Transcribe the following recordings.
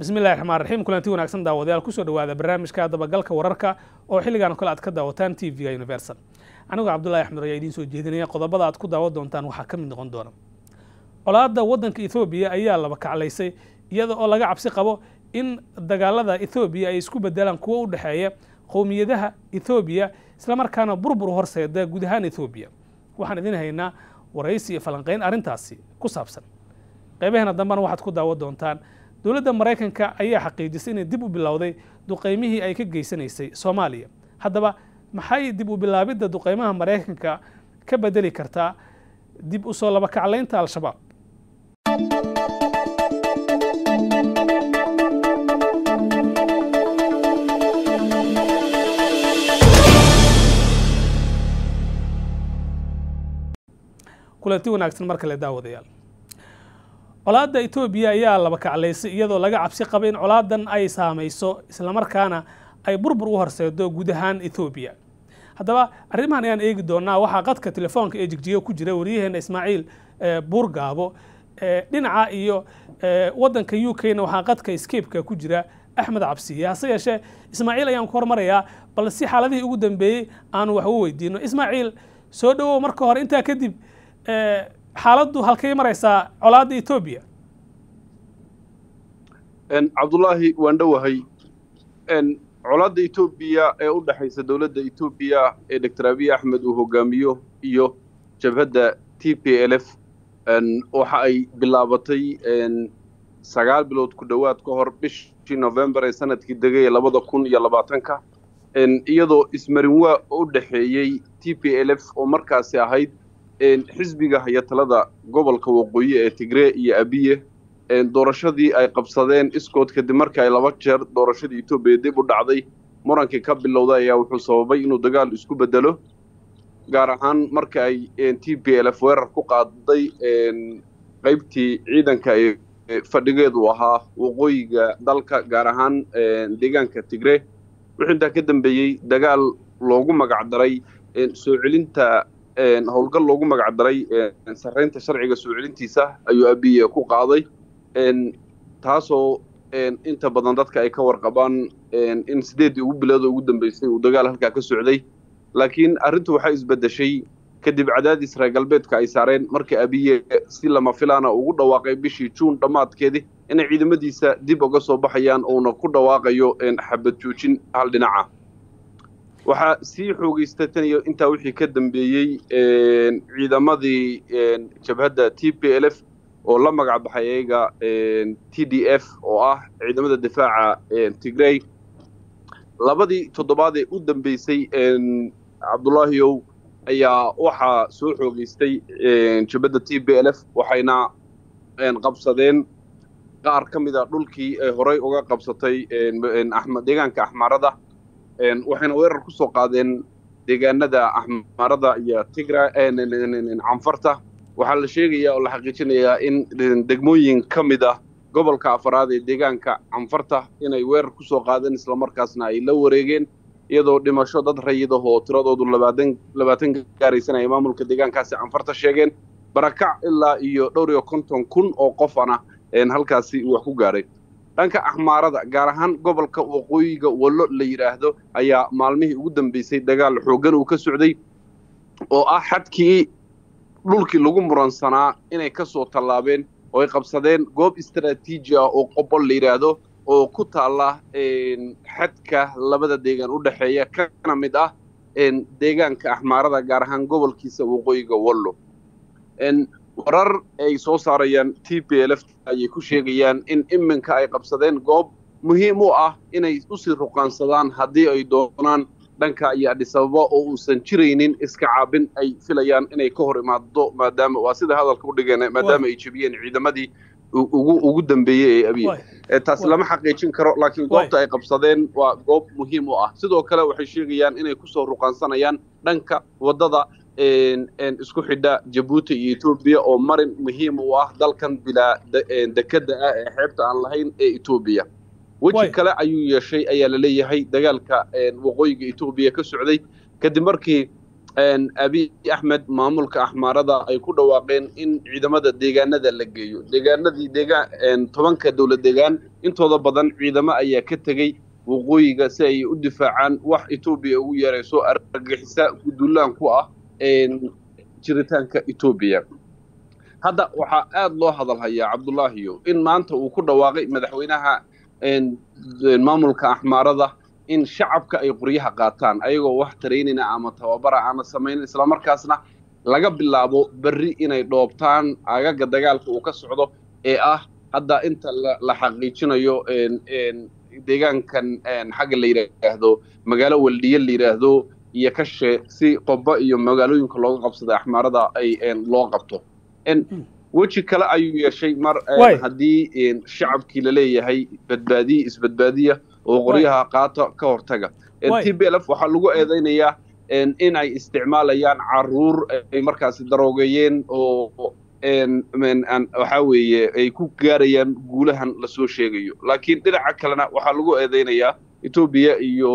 bismillahi raxmaan raxiim kulanti wanaagsan daawadayaal kusoo dhawaada barnaamijka dabagalka wararka oo xilligan kale aad ka daawataan t v-ga universal anigoo cabdullahi axmed ayaa idiin soo jeedinaya qodobada aad ku daawan doontaan waxaa ka mid noqon doona colaadda waddanka ethoobiya ayaa laba kaclaysay iyada oo laga cabsi qabo in dagaalada ethoobiya ay isku bedelaan kuwo u dhexeeya qowmiyadaha ethoobiya islamarkaana burbur horseeda guud ahaan ethoobiya waxaan idin haynaa waraysi iyo falanqayn arrintaasi ku saabsan qaybaheena dambena waxaad ku daawan doontaan dowladda maraykanka ayaa xaqiijisay inay dib u bilowday duqaymihii ay ka geysanaysay soomaaliya haddaba maxay dib u bilaabidda duqaymaha maraykanka ka bedeli kartaa dib u soo laba kaclaynta al-shabaab kulanti wanaagsan mar kale daawadayaal colaadda etoobiya ayaa laba kaclaysay iyadoo laga cabsi qaba in colaadan ay saamayso islamarkaana ay burbur u horseedo guud ahaan ethoobiya haddaba arrimahan ayaan eegi doonaa waxaa qadka telefoonka ee jigjiga ku jira waryaheena ismaaciil buurgaabo dhinaca iyo waddanka u k na waxaa qadka skapeka ku jira axmed cabsiye hase yeeshee ismaaciil ayaan ku hormarayaa bal si xaaladihii ugu dambeeyey aanu wax u weydiino ismaaciil soo dhowow marka hore intaa kadib xaaladdu halkay maraysaa colaadda etoobiya cabdullaahi waan dhowahay colaadda etoobiya ee u dhexaysa dowladda etoobiya ee doctor abiy axmed uu hogaamiyo iyo jabhadda t p l f waxa ay bilaabatay sagaal bilood ku dhowaad ka hor bishii novembar ee sanadkii degay ee labada kun iyo labaatanka iyadoo ismarinwaa u dhexeeyey t p l f oo markaasi ahayd xisbiga haya talada gobolka waqooyi ee tigree iyo abiye doorashadii ay qabsadeen iskood kadib markii ay laba jeer doorashadii etoobiya dib u dhacday murankii ka bilowday ayaa wuxuu sababay inuu dagaal isku bedelo gaar ahaan marka ay t p l f weerar ku qaaday qaybtii ciidanka ee fadhigeedu ahaa waqooyiga dalka gaar ahaan deegaanka tigree wuxuu intaa ka dambeeyey dagaal loogu magacdaray soo celinta howlgal loogu magac daray sarraynta sharciga soo celintiisa ayuu abiye ku qaaday taasoo inta badan dadka ay ka warqabaan in sideeddii ugu bilood ugu dambeysay uu dagaal halkaa ka socday laakiin arrintu waxay isbeddeshay kadib cadaadis reer galbeedka ay saareen markii abiye si lama filaana ugu dhawaaqay bishii juun dhammaadkeedii inay ciidamadiisa dib uga soo baxayaan uuna ku dhawaaqayo xabad joojin hal dhinaca waxaa sii xoogaysta tan iyo intaa wixii ka dambeeyey ciidamadii jabhadda t p l f oo la magac baxay ayaga t d f oo ah ciidamada difaaca tigrey labadii toddobaad ee u dambeysay cabdullaahiyow ayaa waxaa soo xoogaystay jabhadda t p l f waxayna qabsadeen qaar ka mid a dhulkii ay horey uga qabsatay deegaanka axmaarada waxayna weerar ku soo qaadeen deegaanada axmaarada iyo tigra canfarta waxaa la sheegayaa oo la xaqiijinayaa in degmooyin ka mid ah gobolka afaraad ee deegaanka canfarta inay weerar ku soo qaadeen islamarkaasna ay la wareegeen iyadoo dhimasho dad rayidah oo tiradoodu labaatan labaatan gaaraysan ay maamulka deegaankaasi canfarta sheegeen barakac ilaa iyo dhowr iyo konton kun oo qofana halkaasi wax ku gaaray dhanka axmaarada gaar ahaan gobolka waqooyiga wallo la yidhaahdo ayaa maalmihii ugu dambeysay dagaal xooggan uu ka socday oo ah xadkii dhulkii lagu muransanaa inay ka soo tallaabeen oo ay qabsadeen goob istaraatiiji ah oo qobol la yidhaahdo oo ku taalla xadka labada deegaan u dhexeeya kana mid ah deegaanka axmaarada gaar ahaan gobolkiisa waqooyiga wallo warar ay soo saarayaan t p l f ayay ku sheegayaan in iminka ay qabsadeen goob muhiim u ah inay usii ruqaansadaan haddii ay doonaan dhanka iyo adhisababa oo uusan jiraynin iska caabin ay filayaan inay ka hor imaado maadaama waa sida hadalka u dhigeen maadaama ay jebiyeen ciidamadii ugu ugu dambeeyey ee abiye taasi lama xaqiijin karo laakiin goobta ay qabsadeen waa goob muhiim u ah sidoo kale waxay sheegayaan inay kusoo ruqaansanayaan dhanka waddada isku xidha jabuuti iyo etoobiya oo marin muhiim u ah dalkan bilaa dekadda ah ee xeebta aan lahayn ee etoobiya weji kale ayuu yeeshay ayaa la leeyahay dagaalka waqooyiga etoobiya ka socday kadib markii abiy axmed maamulka axmaarada ay ku dhawaaqeen in ciidamada deegaanada la geeyo deegaanadii deegaan tobanka dowlad deegaan intooda badan ciidamo ayaa ka tegey waqooyiga si ay u difaacaan wax etoobiya ugu yeerayso argagixisa gudulaan ku ah jiritaanka etoobiya hadda waxaa aada loo hadal hayaa cabdullaahiyo in maanta uu ku dhawaaqay madaxweynaha maamulka axmaarada in shacabka ay qoryaha qaataan ayagoo wax taraynayna ama tababara aana samaynin islamarkaasna laga bilaabo berri inay dhoobtaan agaga dagaalka uu ka socdo ee ah hadda inta la xaqiijinayo deegaankan xagga la yidhaahdo magaalo waldhiye la yidhaahdo iyo kashe si qoba iyo magaalooyinka looga qabsada axmaarada ay loo qabto weji kale ayuu yeeshay mar haddii shacabkii laleeyahay badbaadiya isbadbaadiya oo qoryaha qaata ka hortaga t b lf waxaa lagu eedaynayaa in ay isticmaalayaan caruur ay markaasi daroogeeyeen oo waxaa weeye ay ku gaarayaan guulahan lasoo sheegayo laakiin dhinaca kalena waxaa lagu eedaynayaa etoobiya iyo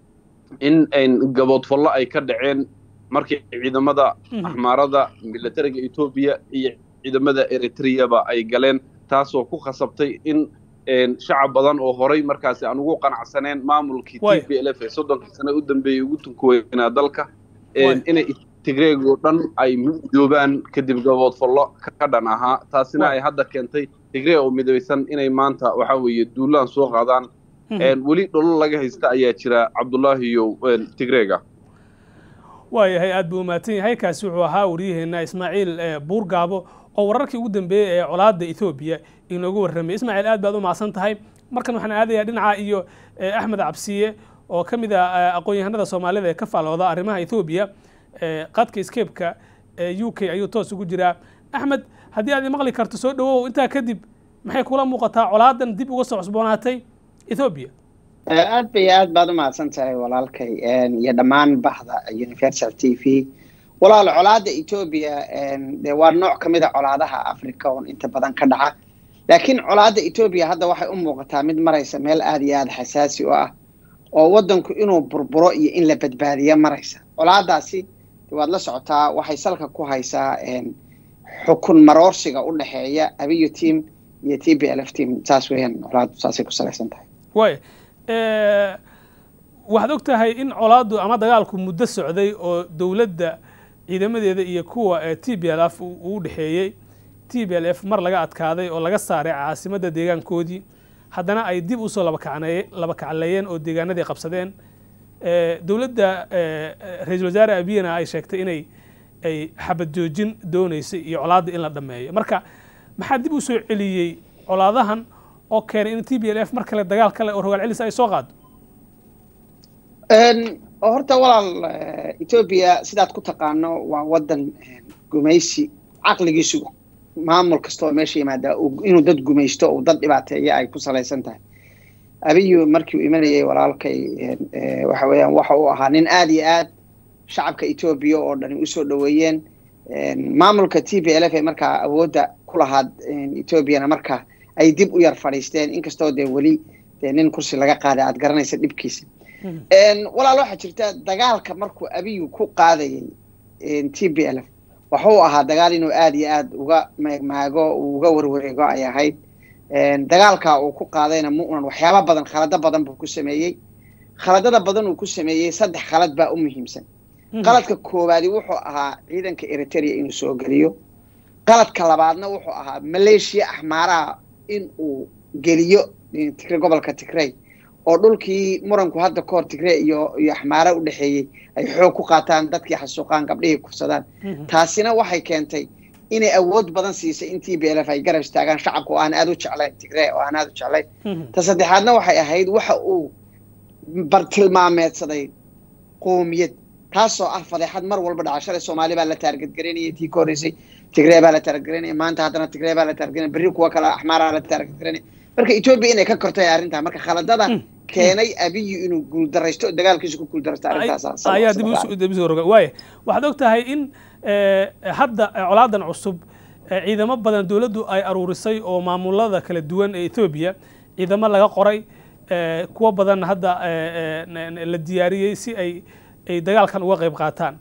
in gaboodfallo ay ka dhaceen markii ciidamada axmaarada milatariga etoobiya iyo ciidamada eritreyaba ay galeen taasoo ku khasabtay in shacab badan oo horay markaasi aan ugu qanacsaneen maamulkii t b l f ee soddonkii sane u dambeeyey ugu tunkuweynaa dalka inay tigreegoo dhan ay midoobaan kadib gaboodfallo ka dhan ahaa taasina ay hadda keentay tigree oo midaysan inay maanta waxaa weeye duulaan soo qaadaan weli dholo laga haysta ayaa jira cabdullaahiyo tigreega waayahay aad buu umahadsan yahay kaasi wuxuu ahaa waryaheena ismaaciil buurgaabo oo wararkii ugu dambeeyey ee colaadda ethoobiya inoogu warramay ismaaciil aad baad u mahadsan tahay markan waxaan aadayaa dhinaca iyo axmed cabsiye oo ka mid ah aqoon-yahanada soomaalida ee ka faalooda arrimaha ethoobiya qadka skeebka u k ayuu toos ugu jiraa axmed haddii aad imaqli karto soo dhawow intaa kadib maxay kula muuqataa colaadan dib uga soo cusboonaatay ethoobiya aad bay aad baad u mahadsan tahay walaalkay iyo dhammaan baxda universal t v walaal colaada etoobiya de waa nooc ka mid a colaadaha africa oon inta badan ka dhaca laakiin colaada etoobiya hadda waxay u muuqataa mid maraysa meel aada iyo aada xasaasi u ah oo waddanku inuu burburo iyo in la badbaadiya maraysa colaadaasi waad la socotaa waxay salka ku haysaa xukun maroorsiga u dhexeeya abiyo team iyo t b l f team saas weeyaan colaadu saasay ku salaysan tahay way waxaad og tahay in colaaddu ama dagaalku muddo socday oo dowladda ciidamadeeda iyo kuwa t b l f uu dhexeeyey t b l f mar laga adkaaday oo laga saaray caasimadda deegaankoodii haddana ay dib usoo laba kacleeyeen oo deegaanadii qabsadeen dowladda ra-iisul wasaare abiyana ay sheegtay inay ay xabad joojin dooneysay iyo colaadda in la dhammeeyo marka maxaa dib u soo celiyey colaadahan oo keenay in t b l f mar kale dagaal kale oo rogaal celis ay soo qaado horta walaal etoobiya sidaad ku taqaano waa waddan gumaysi caqligiisu maamul kasta oo meesha yimaadaa inuu dad gumaysto uu dad dhibaateeya ay ku salaysan tahay abiyu markii uu imanayay walaalkay waxa weeyaan waxa uu ahaa nin aada iyo aad shacabka etoobiya oo dhani usoo dhoweeyeen maamulka t b l f ee markaa awoodda ku lahaad etoobiyana markaa ay dib u yar fadhiisteen inkastoo dee weli dee nin kursi laga qaaday aad garanaysa dhibkiisa walaal waxaa jirta dagaalka markuu abiyu ku qaadayay t b l f waxuu ahaa dagaal inuu aada iyo aad uga meegmaago uga warwareego ay ahayd dagaalka uu ku qaadayna mu'nan waxyaaba badan khalado badan buu ku sameeyey khaladada badan uu ku sameeyey saddex khalad baa u muhiimsan qaladka koowaadi wuxuu ahaa ciidanka eritrea inuu soo geliyo qaladka labaadna wuxuu ahaa maleeshiya axmaaraha in uu geliyo tigre gobolka tigrey oo dhulkii muranku hadda kahor tigree iyo iyo axmaara u dhexeeyey ay xoog ku qaataan dadkii xasuuqaan gabdhihii kufsadaan taasina waxay keentay inay awood badan siisay in t b l f ay garab istaagaan shacabka oo aan aada u jeclayn tigree oo aan aada u jeclayn ta saddexaadna waxay ahayd waxa uu bartilmaameedsaday qoomiyad taasoo ah fadeexad mar walba dhaca shalay soomaali baa la taargadgaranayay tii ka horreysay tigree baa la taargadgaranaya maanta haddana tigree baa la taargadgaranaya berri kuwa kale axmaaraa la taargadgaranaya marka etoobiya inay ka kortay arrintaa marka khaladada keenay abiyu inuu guuldaraysto dagaalkiisa ku guuldaraysto arrintaas ayaa dib usoo roga waaya waxaad og tahay in hadda colaadan cusub ciidamo badan dowladdu ay aruurisay oo maamulada kala duwan ee ethoobiya ciidamo laga qoray kuwo badan hadda la diyaariyey si ay ay dagaalkan uga qayb qaataan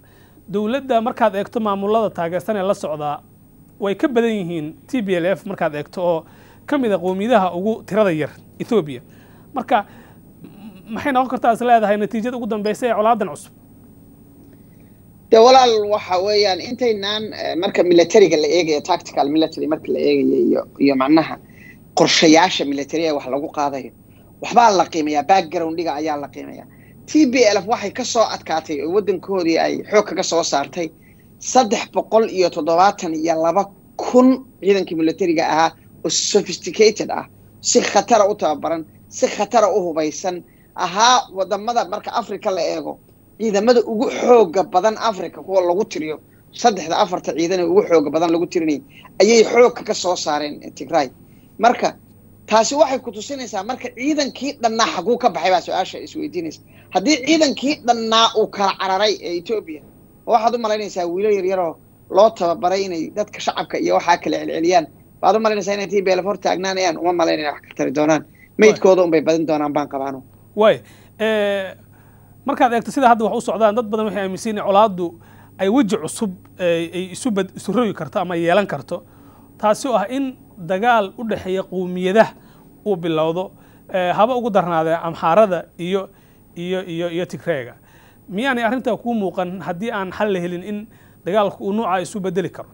dowladda markaad eegto maamulada taageersan ee la socdaa way ka badan yihiin t b l f markaad eegto oo ka mid a qowmiyadaha ugu tirada yar ethoobiya marka maxay noqon kartaa is leedahay natiijada ugu dambeysa ee colaadan cusub de walaal waxa weeyaan intaynaan marka militariga la eegayo tactical military marka la eegayo iyo iyo macnaha qorshayaasha militariga wax lagu qaadayo waxbaa la qiimayaa backgroundiga ayaa la qiimayaa t b l f waxay ka soo adkaatay oo waddankoodii ay xoog kaga soo saartay saddex boqol iyo toddobaatan iyo laba kun ciidankii militariga ahaa oo sophisticated ah si khatara u tababaran si khatara u hubaysan ahaa wadamada marka africa la eego ciidamada ugu xooga badan africa kuwa lagu tiriyo saddexda afarta ciidan ee ugu xooga badan lagu tirinayay ayay xoogka ka soo saareen tigray marka taasi waxay ku tusinaysaa marka ciidankii dhannaa xaguu ka baxay baa su-aasha isweydiinaysa haddii ciidankii dhannaa uu kala cararay ee etoobiya waxaad u malaynaysaa wiilo yaryaroo loo tababaray inay dadka shacabka iyo waxaa kala celceliyaan baad u malaynaysaa inay t b l hor taagnaanayaan uma malaynaya wax ka tari doonaan meydkooda unbay badin doonaan baan qabaano way markaad eegto sida hadda wax u socdaan dad badan waxay aaminsan in colaaddu ay weji cusub ay isu bad isu rogi karto ama yeelan karto taasi oo ah in dagaal u dhexeeya qowmiyadaha uu bilowdo haba ugu darnaadee amxaarada iyo iyo iyo iyo tigreega miyaanay arrintaa kuu muuqan haddii aan xal la helin in dagaalku uu nuuca isu bedeli karo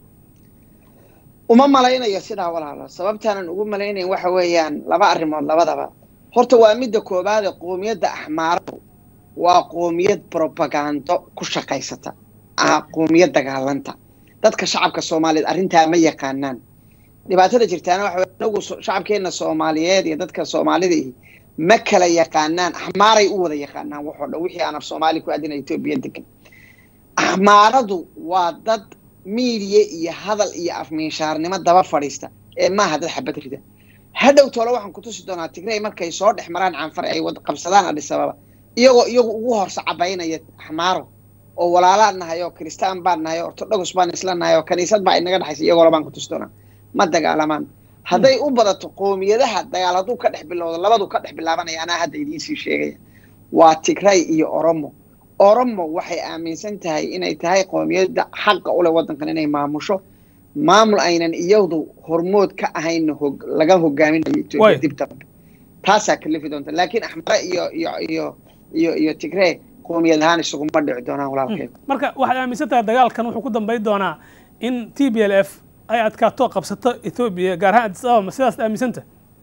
uma malaynayo sidaa walaalo sababtaanan ugu malaynayn waxa weeyaan laba arrimood labadaba horta waa midda koobaade qoomiyadda axmaaradu waa qoomiyad brobagando ku shaqaysata ah qoomiyad dagaalanta dadka shacabka soomaaliyeed arrintaa ma yaqaanaan dhibaatada jirtaana waxa weye anagu shacabkeenna soomaaliyeed iyo dadka soomaalida ihi ma kala yaqaanaan axmaaray u wada yaqaanaan waxoo dhan wixii aan af soomaali ku adina etoobiya degan axmaaradu waa dad miidiya iyo hadal iyo afmiinshaarnimo daba fadhiista ee maaha dad xabad rida hadhow toole waxaan ku tusi doonaa tigrey markay soo dhex maraan canfar ay qabsadaan adhisababa iyagoo iyagu ugu horse cabaynaya axmaaro oo walaalaan nahay oo kristaan baan nahay oo ortodogos baan isla nahay oo kaniisad baa inaga dhexaysa iyagoola baan ku tusi doonaa ma dagaalamaan hadday u badato qoomiyadaha dagaal hadduu ka dhex bilowdo labadu ka dhex bilaabanaya anaa hadda idiinsii sheegaya waa tigray iyo oromo oromo waxay aaminsan tahay inay tahay qoomiyadda xaqa uleh waddankan inay maamusho maamul aynan iyadu hormood ka ahayn laga hogaaminayo etoobiya dib dambe taasaa kalifi doonta laakiin axmare iyo iyo iyo iyo iyo tigree qoomiyad ahaan isuguma dhici doonaan walaalkeed marka waxaad aaminsan tahay dagaalkan wuxuu ku dambayn doonaa in t b l f ay adkaato qabsato ethoobiya gaar ahaan addis ababa ma sidaas aaminsanta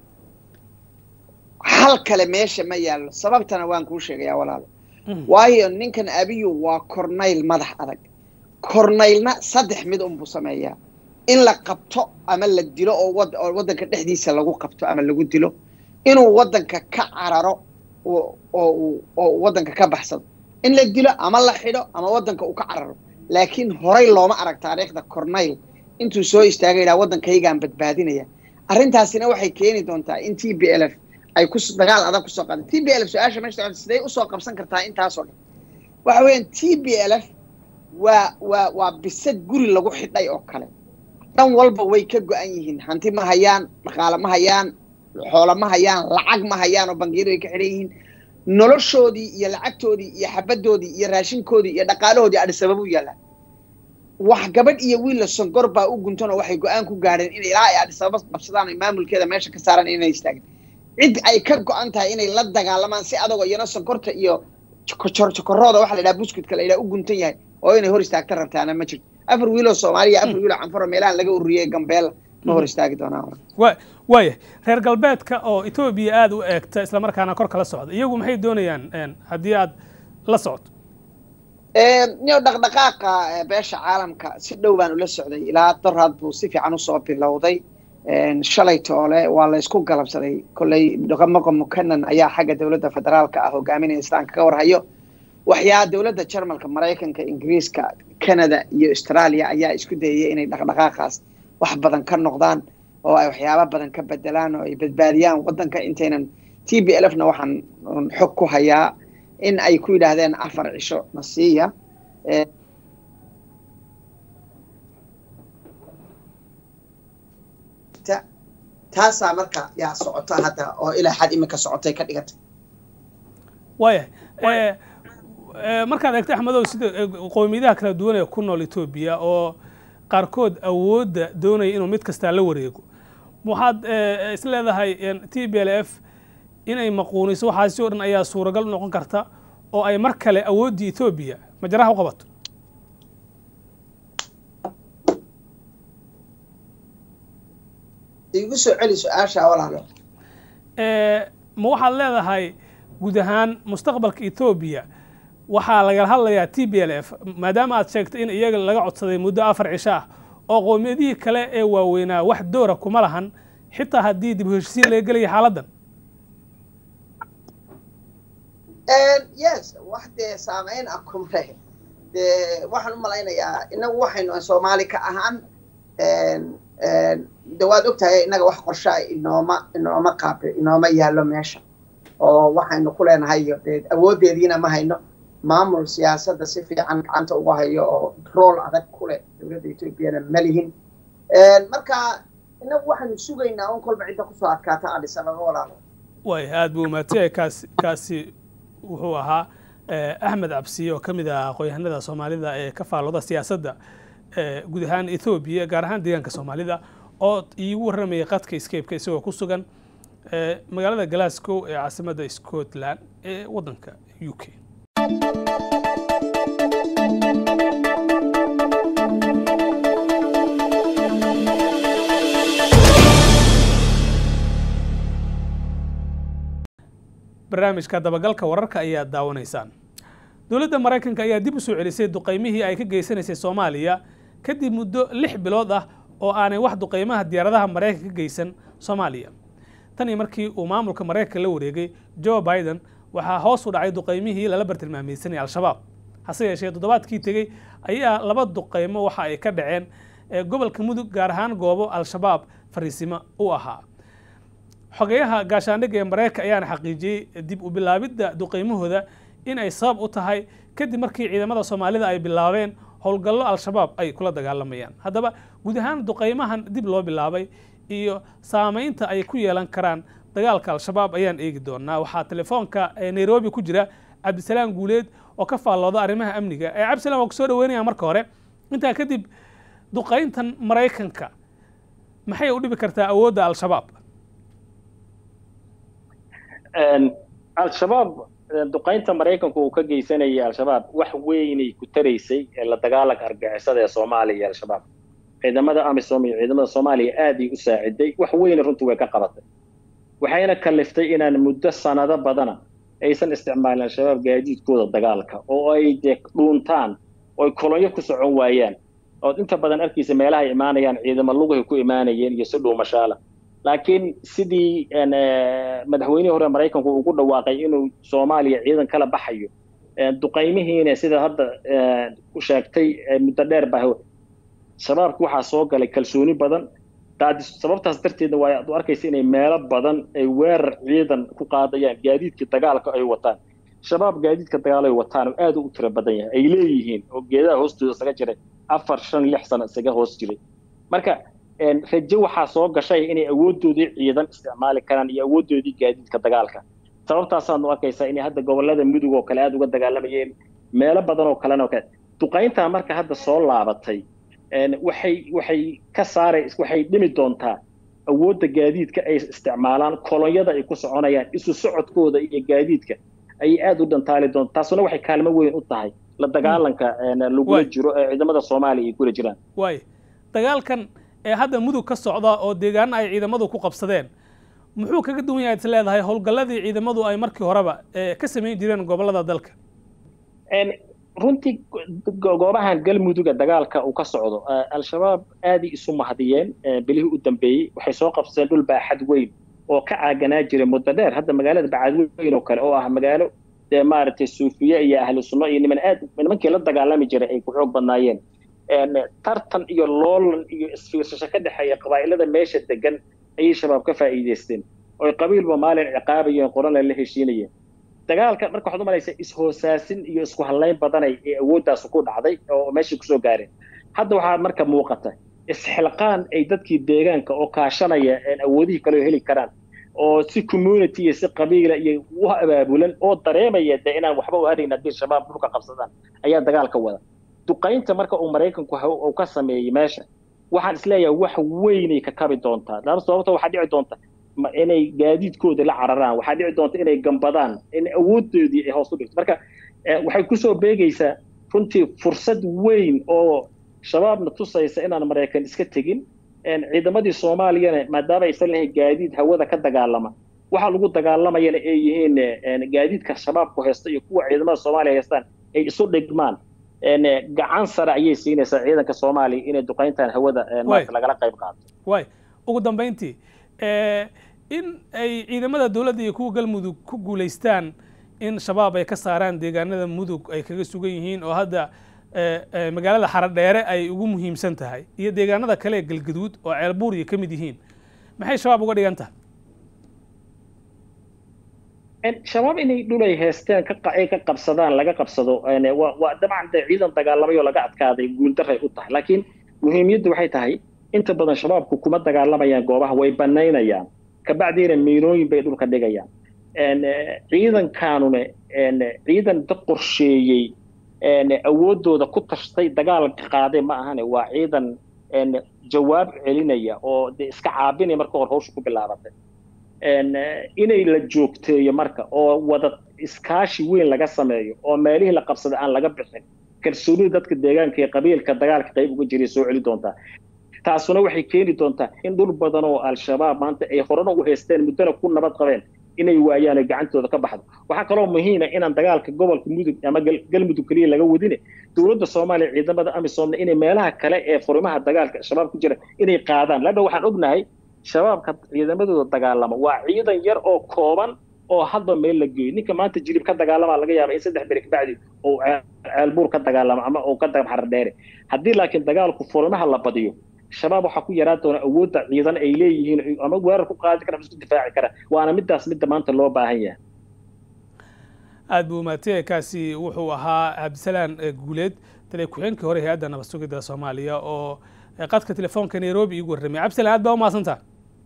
hal kale meesha ma yaallo sababtana waan kuu sheegayaa walaalo waayo ninkan abiyu waa cornayl madax adag cornaylna saddex mid unbuu sameeyaa in la qabto ama la dilo oo oo waddanka dhexdiisa lagu qabto ama lagu dilo inuu waddanka ka cararo oo oo waddanka ka baxsado in la dilo ama la xidho ama waddanka uu ka cararo laakiin horay looma arag taariikhda cornayl intuu soo istaagay idhaha waddankaygaan badbaadinaya arrintaasina waxay keeni doontaa in t b l f ay ku dagaal adag kusoo qaada t b l f su-aasha meesha socota siday usoo qabsan kartaa intaasoo dhan waxa weeyaan t b l f waa waa waa bisad guri lagu xidhay oo kale dhan walba way ka go-an yihiin hanti ma hayaan dhaqaale ma hayaan xoolo ma hayaan lacag ma hayaan oo bangiyadu ay ka xidhan yihiin noloshoodii iyo lacagtoodii iyo xabadoodii iyo raashinkoodii iyo dhaqaalahoodii adhisabab u yaallaan wax gabadh iyo wiilla sonkor baa u guntan oo waxay go-aan ku gaadheen inay ilaa ay adhisababa qabsadaan ay maamulkeeda meesha ka saaraan inay istaagin cid ay ka go-an tahay inay la dagaalamaan si adagoo iyana sonkorta iyo jokorooda waxa la yidhaha buskudka la yidhaha u guntan yahay oo inay hor istaagta rabtaana ma jirto afar wiiloo soomaaliya afar wiiloo canfaro meelahan laga ururiyey gambeela ma hor istaagi doonaan wa waaya reer galbeedka oo etoobiya aada u eegta islamarkaana kor kala socda iyagu maxay doonayaan haddii aad la socoto niyo dhaqdhaqaaqa beesha caalamka si dhow baan ula socday ilaa daraad buu si fiican usoo bilowday shalay toole waa la isku galabsaday kolley dhaqamaqo mukanan ayaa xagga dowladda federaalka ah hogaaminaya islaamka ka warhayo waxyaa dowladda jarmalka maraykanka ingiriiska canada iyo australia ayaa isku dayaya inay dhaqdhaqaaqaas wax badan ka noqdaan oo ay waxyaaba badan ka bedelaan oo ay badbaadiyaan waddanka intaynan t b l f na waxaan xog ku hayaa in ay ku yidhaahdeen afar cisho nasiiya taasaa marka yaa socota hadda oo ilaa xad imika socotay ka dhigatay waaya markaad eegto axmedow sida qowmiyadaha kala duwan ee ku nool etoobiya oo qaarkood awoodda doonaya inuu mid kastaa la wareego waxaad is leedahay t b l f inay maquuniso waxaasi o dhan ayaa suuragal u noqon karta oo ay mar kale awooddii etoobiya majaraha u qabato igu soo celi su-aasha walaalo ma waxaad leedahay guud ahaan mustaqbalka etoobiya waxaa lagala hadlayaa t b l f maadaama aad sheegtay in iyaga laga codsaday muddo afar cisho ah oo qowmiyadihii kale ee waaweynaa wax doora kuma lahan xitaa haddii dib u heshisiin laga gelaya xaaladdan yes wax dee saameyn ah kumre dee waxaan u malaynayaa inagu waxaynu soomaali ka ahaan de waad ogtahay innaga wax qorshaa inooma inooma qaabe inooma yaallo meesha oo waxaynu ku leenahay dee awooddeediina ma hayno maamul siyaasadda si fiican gacanta uga hayo oo rool adag ku leh dowladda etoobiyana ma lihin marka inagu waxaynu sugaynaa un kolba cidda kusoo adkaata adhisa laga walaalo way aad buu umaadsanyahay kaasi kaasi wuxuu ahaa axmed cabsiye oo ka mid ah aqoon-yahanada soomaalida ee ka faallooda siyaasadda guud ahaan ethoobiya gaar ahaan deegaanka soomaalida oo iigu warramayay qadka scape-ka isagoo ku sugan magaalada glasgow ee caasimadda scotland ee waddanka u k barnaamijka dabagalka wararka ayaad daawanaysaan dowladda maraykanka ayaa dib u soo celisay duqaymihii ay ka geysanaysay soomaaliya kadib muddo lix bilood ah oo aanay wax duqaymaha diyaaradaha maraykanka ka geysan soomaaliya tan iyo markii uu maamulka maraykanka la wareegay joe biden waxaa hoos u dhacay duqaymihii lala bartilmaameysanay al-shabaab hase yeeshee toddobaadkii tegey ayaa laba duqaymo waxa ay ka dhaceen gobolka mudug gaar ahaan goobo al-shabaab fariisimo u ahaa xogeyaha gaashaandhigga ee maraykanka ayaana xaqiijiyey dib u bilaabidda duqaymahooda in ay sabab u tahay kadib markii ciidamada soomaalida ay bilaabeen howlgallo al-shabaab ay kula dagaalamayaan haddaba guud ahaan duqaymahan dib loo bilaabay iyo saamaynta ay ku yeelan karaan dagaalka al-shabaab ayaan eegi doonaa waxaa telefoonka nairobi ku jira cabdisalaam guuleed oo ka faallooda arrimaha amniga ee cabdisalam waa kusoo dhaweynaya marka hore intaa kadib duqayntan maraykanka maxay u dhibi kartaa awoodda al-shabaab al-shabaab duqaynta maraykanku uu ka geysanayay al-shabaab wax weynay ku taraysay la dagaalanka argixisada ee soomaaliya iyo al-shabaab ciidamada amisom iyo ciidamada soomaaliya aaday u saaciday wax weyna runtii way ka qabatay waxayna kaliftay inaan muddo sanado badana aysan isticmaalin al-shabaab gaadiidkooda dagaalka oo ay dee dhuuntaan oo ay kolonyo ku socon waayaan ood inta badan arkaysa meelaha ay imaanayaan ciidamo lugahay ku imaanayeen iyo si dhuumashaala laakiin sidii madaxweynihii hore maraykanku ugu dhawaaqay inuu soomaaliya ciidan kala baxayo duqaymihiina sida hadda u sheegtay muddo dheer baa shabaabki waxaa soo galay kalsooni badan sababtaas darteedna waa ad arkaysa inay meelo badan ay weerar ciidan ku qaadayaan gaadiidkii dagaalka ay wataan shabaab gaadiidka dagaal ay wataan oo aad u tiro badan yahay ay leeyihiin oo geedaha hoostooda isaga jiray afar shan lix sano isaga hoos jiray marka rajo waxaa soo gashay inay awooddoodii ciidan isticmaali karaan iyo awooddoodii gaadiidka dagaalka sababtaasaadnu arkaysaa inay hadda gobollada mudug oo kale aada uga dagaalamayeen meelo badan oo kalena oo kale duqayntaa marka hadda soo laabatay waxay waxay ka saaray waxay dhimi doontaa awoodda gaadiidka ay isticmaalaan kolonyada ay ku soconayaan isu socodkooda iyo gaadiidka ayay aada u dhantaali doonta taasuna waxay kaalmo weyn u tahay la dagaalanka lagula jiro ee ciidamada soomaaliya ay kula jiraan waay dagaalkan ee hadda mudug ka socda oo deegaana ay ciidamadu ku qabsadeen muxuu kaga duwan yahay is leedahay howlgalladii ciidamadu ay markii horeba ka samayn jireen gobollada dalka runtii goobahan galmuduga dagaalka uu ka socdo al-shabaab aaday isu mahadiyeen bilihii u dambeeyey waxay soo qabsadeen dhul baaxad weyn oo ka caaganaa jiray muddo dheer hadda magaalada bacad weyn oo kale oo ah magaalo dee maaragtay suufiye iyo ahlu sunno iyo niman aad nimankii la dagaalami jiray ay ku xoog badnaayeen tartan iyo loolan iyo isfiirsasho ka dhexeeya qabaa'ilada meesha degan ayay shabaab ka faa'iidaysteen oo qabiilba maalin ciqaabayeen qorana la heshiinayeen dagaalka marka waxaad u malaysaa is-hoosaasin iyo isku hallayn badanay ee awooddaas ku dhacday oo meeshii kusoo gaareen hadda waxaa marka muuqata isxilqaan ay dadkii deegaanka oo kaashanaya awoodihii kale oo heli karaan oo si community iyo si qabiila iyo u abaabulan oo dareemaya de inaan waxba u harayn haddii shabaab dhulka qabsadaan ayaa dagaalka wada duqaynta marka uu maraykanku uu ka sameeyey meesha waxaan isleeyahay wax weynay ka kabi doontaa laba sababta waxaa dhici doonta inay gaadiidkooda la cararaan waxaa dhici doonta inay gambadaan in awoodoodii ay hoos u dhigto marka waxay kusoo beegaysaa runtii fursad weyn oo shabaabna tusaysa inaan maraykan iska tegin ciidamadii soomaaliyana maadaama aysan lahayn gaadiid hawada ka dagaalama waxa lagu dagaalamayana ay yihiin gaadiidka shabaabku haysta iyo kuwa ciidamada soomaaliya haystaan ay isu dhigmaan gacan sare ayay siinaysaa ciidanka soomaaliya inay duqayntan hawada maarta lagala qayb qaato way ugu dambayntii in ay ciidamada dowladda iyo kuwa galmudug ku guulaystaan in shabaab ay ka saaraan deegaanada mudug ay kaga sugan yihiin oo hadda magaalada xaradheere ay ugu muhiimsan tahay iyo deegaanada kale ee galgaduud oo ceelbuuriya ka mid yihiin maxay shabaab uga dhigan tahay shabaab inay dhulay haysteen ay ka qabsadaan laga qabsado waa dabcan de ciidan dagaalamay oo laga adkaaday guuldaray u tahay laakiin muhiimiyaddu waxay tahay inta badan shabaabku kuma dagaalamayaan goobaha way banaynayaan kabacdiina miinooyin bay dhulka dhigayaan ciidankaanuna ciidan da qorsheeyey awooddooda ku tashtay dagaalka qaaday ma ahane waa ciidan jawaab celinaya oo de iska caabinaya marka hore hawsha ku bilaabatay inay la joogteeyo marka oo wada iskaashi weyn laga sameeyo oo meelihii la qabsaday aan laga bixin kalsoonida dadka deegaanka iyo qabiilka dagaalka qayb uga jiray soo celi doontaa taasuna waxay keeni doontaa in dhul badan oo al-shabaab maanta ay horena u haysteen muddona ku nabad qabeen inay waayaan oo gacantooda ka baxdo waxaa kaloo muhiima inaan dagaalka gobolka mudug ama galmudug keliya laga wadine dowladda soomaaliya ciidamada amisoomna inay meelaha kale ee furimaha dagaalka shabaab ku jira inay qaadaan lanna waxaan ognahay shabaabka ciidamadooda dagaalama waa ciidan yar oo kooban oo hadba meel la geeyo ninka maanta jilib ka dagaalama laga yaaba in saddex beri kabacdi uu ceelbuur ka dagaalamo ama uu ka dagab xardheere haddii laakiin dagaalku furimaha la badiyo shabaab waxaa ku yaraan doona awoodda ciidan ay leeyihiin ama weerar ku qaadi kara isku difaaci kara waana midaas midda maanta loo baahan yahay aad buu umaatay kaasi wuxuu ahaa cabdisalaan guuleed taliya ku-xeenkii hore hay-adda nabad sugidda soomaaliya oo qadka telefoonka nairobi iigu warramay cabdisalaan aad baa u mahadsantaa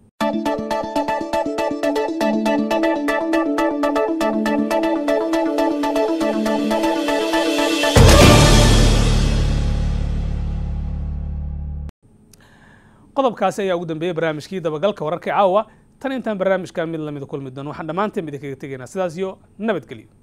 qodobkaasi ayaa ugu dambeeyey barnaamijkii dabagalka wararka caawa tan intaan barnaamijkan mid lamida kulmi doono waxaan dhammaanteen idinkaga tegaynaa sidaas iyo nabadgelyo